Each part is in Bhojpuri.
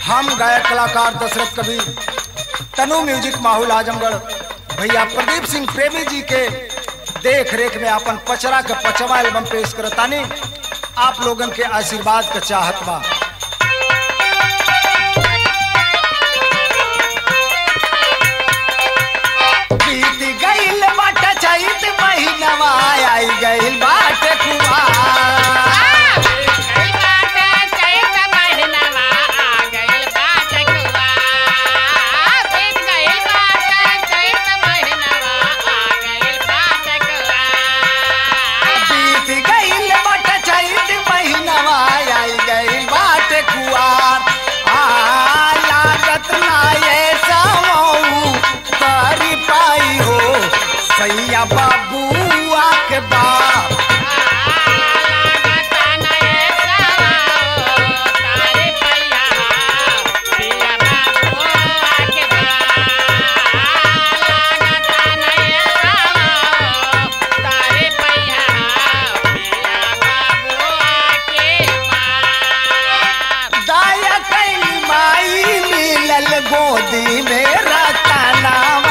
हम गायक कलाकार दशरथ कवि तनु म्यूजिक माहौल आजमगढ़ भैया प्रदीप सिंह प्रेमी जी के देख रेख में अपन पचरा के पचवा एल्बम पेश करतानी आप लोगन के आशीर्वाद का चाहत बा बीत गईल बाट चैत महीनवा आई गईल बाट कुआर बीत गईल बाट चैत महीनवा आई गईल बाट कुआर आ लागत ना ये समऊ करी पाई हो सैया बाबुआ के बाप दाया कैली माई मिलल गोदी में रतनावा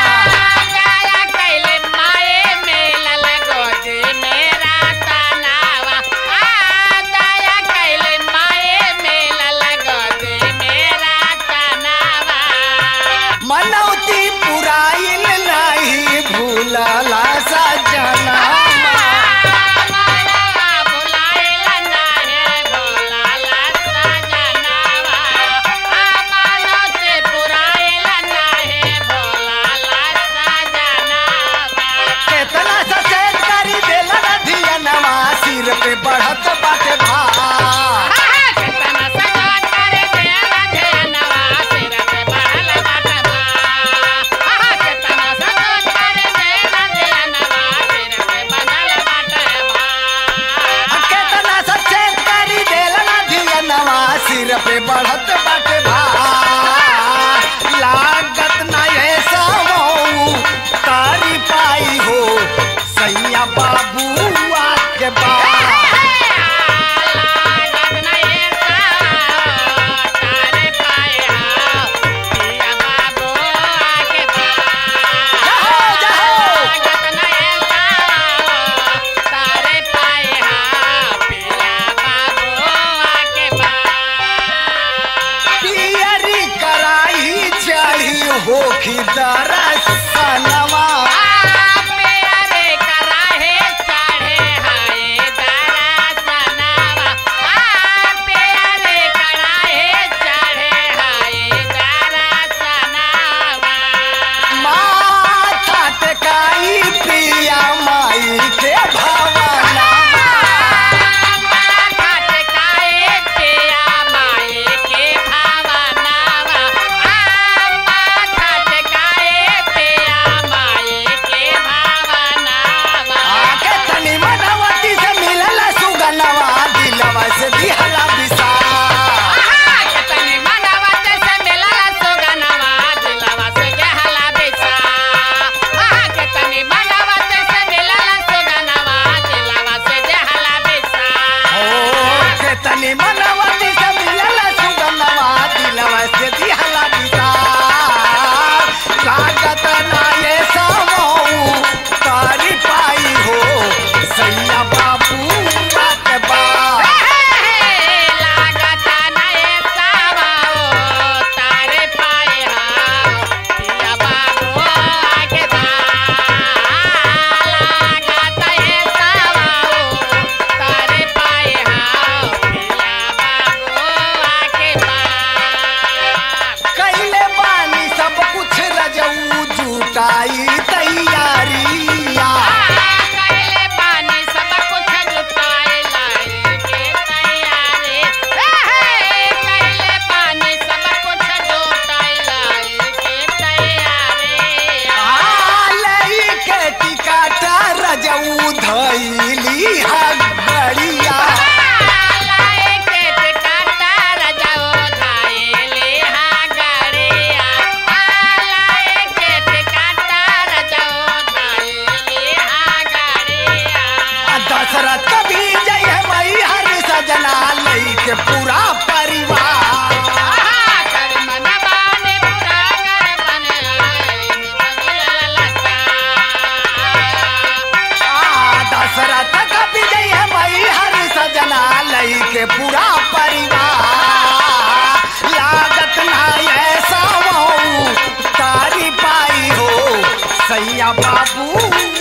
मनौती पुराइल नहीं भूलला सजना केतना सचेत करी देला नदिया नवा सिर पे बढ़त बाटे भार केतना सचेत करी देला नदिया नवा सिर पे बढ़त बाटे भार लागत ना ये समऊ तारी पाई हो सैया बाबुआ के बाप जहो जहो पियरी कराई चढ़ी होखी दरसनवा माथा टेकाई पिया माई के भवनवा बाबू